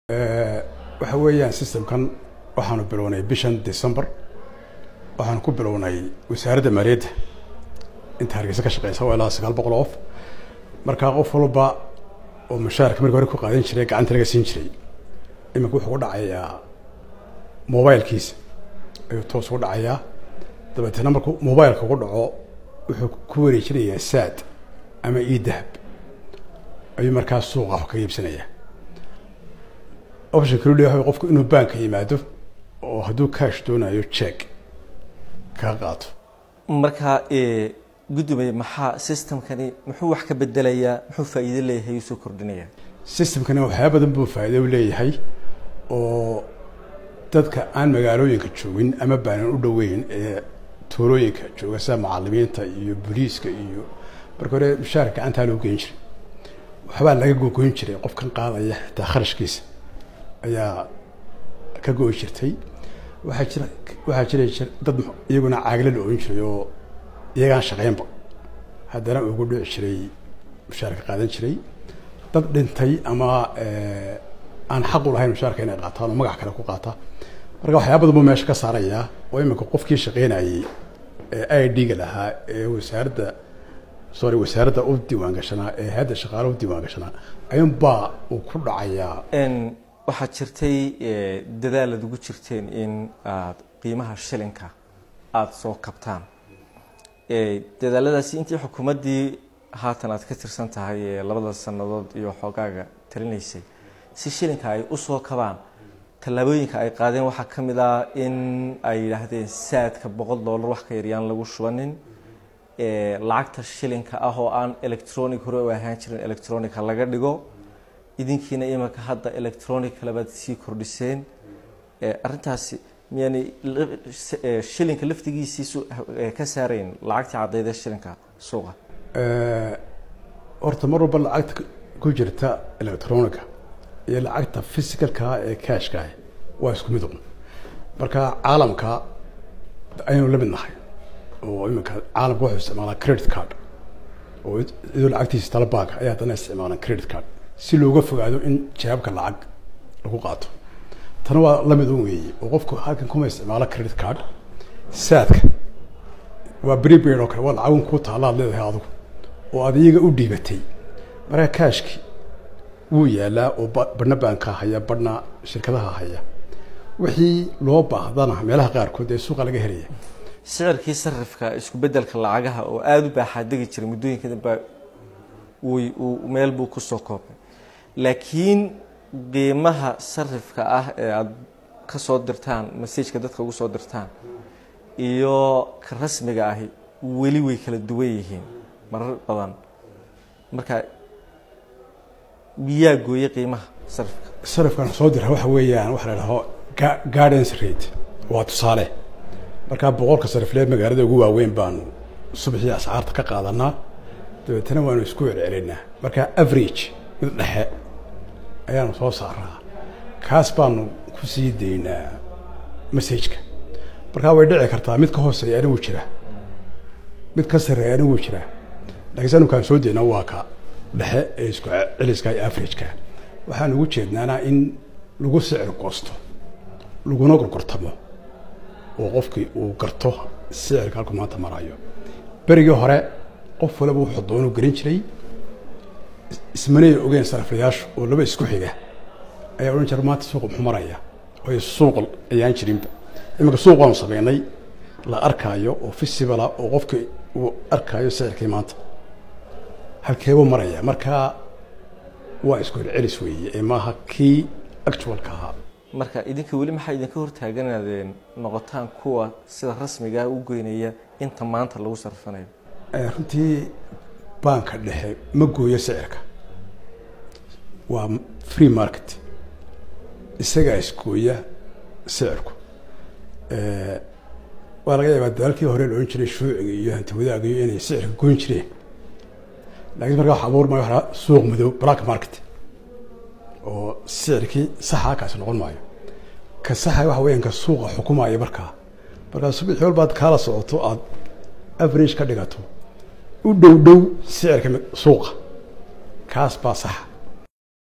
waxa weeyaan systemkan waxaanu bilownay bishan december waxaanu ku bilownay wasaaradda maaliyadda inta hargeysa ka shaqeysa waa ilaa sagaal boqol of markaa qof walba oo mushaarka markii hore ku qaadan jiray gacanta laga siin jiray iminka wuxuu ku dhacayaa mobilkiisa ayuu toos ugu dhacayaa dabeetana markuu mobileka ugu dhaco wuxuu ku wareejinayaa saad ama io dahab ayuu markaa suuqa wax ka iibsanayaa option kalu leeyahay qofku inuu baanka yimaado oo hadduu cash doonayo check kaga qaato markaa gudoomiye maxaa systemkani muxuu wax ka bedelayaa muxuu faa'iido leeyahay usoo kordhinaya systemkani waxyaaba badan buu faa'iido u leeyahay oo dadka aan magaalooyinka joogin ama baanan u dhoweyn ee tuulooyinka jooga sida macalimiinta iyo booliiska iyo marka hore mushaarka gacantaa loo geyn jiray waxbaa laga gogoyn jiray qofkan qaadaya xitaa kharashkiisa ayaa ka go-i jirtay waxaa jira waxaa jiray dad iyaguna caagla la ohan jiray oo iyagaan shaqeynba haddana ugu dhici jiray mushaarka qaadan jiray dad dhintay ama aan xaq u lahayn mushaarka inay qaataan oo magac kale ku qaata marka waxyaaba badan buu meesha ka saarayaa oo iminka qofkii shaqeynayay ee i d-ga lahaa ee wasaaradda sorry wasaaradda u diiwaan gashanaa ee hadda shaqaalaha u diiwaan gashanaa ayuunbaa uu ku dhacayaa waxaad jirtay dadaal aad ugu jirteen in aad qiimaha shilinka aada soo kabtaan dadaaladaasi intii xukuumaddii haatan aad ka tirsan tahay ee labada sannadood iyo xoogaaga talinaysay si shilinka ay usoo kabaan tallaabooyinka ay qaadeen waxaa ka mid ah in ay yidhaahdeen saadka boqol dollar wax ka yaryaan lagu shubanin lacagta shilinka ah oo aan electronic hore u ahaan jirin electronica laga dhigo idinkiina imanka hadda electronic kalebaad sii kordhiseen arrintaasi miyani shilinka laftigiisii ka saarayn lacagtii cadayda shilinka suuqa horta mar walba lacagta ku jirta electronica iyo lacagta physicalka ee cashkaah waa isku mid un marka caalamka ayaynu la mid nahay oo iminka caalamka wuxuu isticmaalaa credit card oo iyadoo lacagtiisa tala baanka ayaa haddana isticmaalaan credit card si looga fogaado in jawaabka lacag lagu qaato tana waa lamid un weeye oo qofku halkan kuma isticmaalo credit card saadka waa prepaid oo kale waa lacagun kuu taalla ad leedahay adigu oo aad iyaga u dhiibatay markaa cashki wuu yaalaa oo badhna baanka haya badhna shirkadaha haya wixii loo baahdana meelaha qaarkood ee suuqa laga helaya sicirkii sarifka isku bedelka lacagaha oo aada u baaxaadegi jiray muddooyinka danba wy meel buu kusoo koobay laakiin qiimaha sarifka ah ee aada ka soo dirtaan masajka dadka ugu soo dirtaan iyo ka rasmiga ahi weli way kala duwan yihiin marar badan marka miyaa gooyey qiimaha sarifka sarifkan soo dira waxa weeyaan waxa la dhaho gardens rate waa tusaale markaa boqolka sariflee magaalada ugu waaweyn baanu subaxii ascaarta ka qaadanaa dabeetana waanu isku celcelinaa markaa average mid dhexe ayaanu soo saaraa kaas baanu ku sii daynaa messajka markaa way dhici kartaa mid ka hooseeya anigu jira mid ka sareeya anigu jira lakiin sanukaan soo daynaa waa ka dhexe ee isku celiska iyo averageka waxaan ugu jeednaana in lagu sicir goosto laguna gorgortamo oo qofkii uu garto sicirka halku maanta marayo berigii hore qof waliba wuxuu doonu gelin jiray ismanay ogeen sariflayaashu oo laba isku xiga ayaa odhan jira maanta suuqa muxuu maraya oy suuq ayaan jirinba iminka suuq waanu sameynay la arkaayo oo festivala oo qofkii uu arkaayo sicirkii maanta halkeebuu maraya markaa waa isku celcelis weeye ee maaha kii actualka ahaa marka idinka weli maxaa idinka hortaagan inaad noqotaan kuwa sida rasmigaa u goynaya inta maanta lagu sarfanayo runtii baanka dhexe ma gooyo sicirka waa free market isagaa isgooya sicirku waa laga yaabaa dalaalkii hore la odhan jiray shuuciga iyo hanti wadaagayo inay sicirka goyn jireen lakiin markaa wax abuur maayo waa suuq madow black market oo sicirkii saxa kaasi noqon maayo ka saxa waxa weeyaan ka suuqa xukumaya markaa markaa subaxii walbaad kaala socoto aada average ka dhigato u dhow dhow sicirka suuqa kaas baa saxa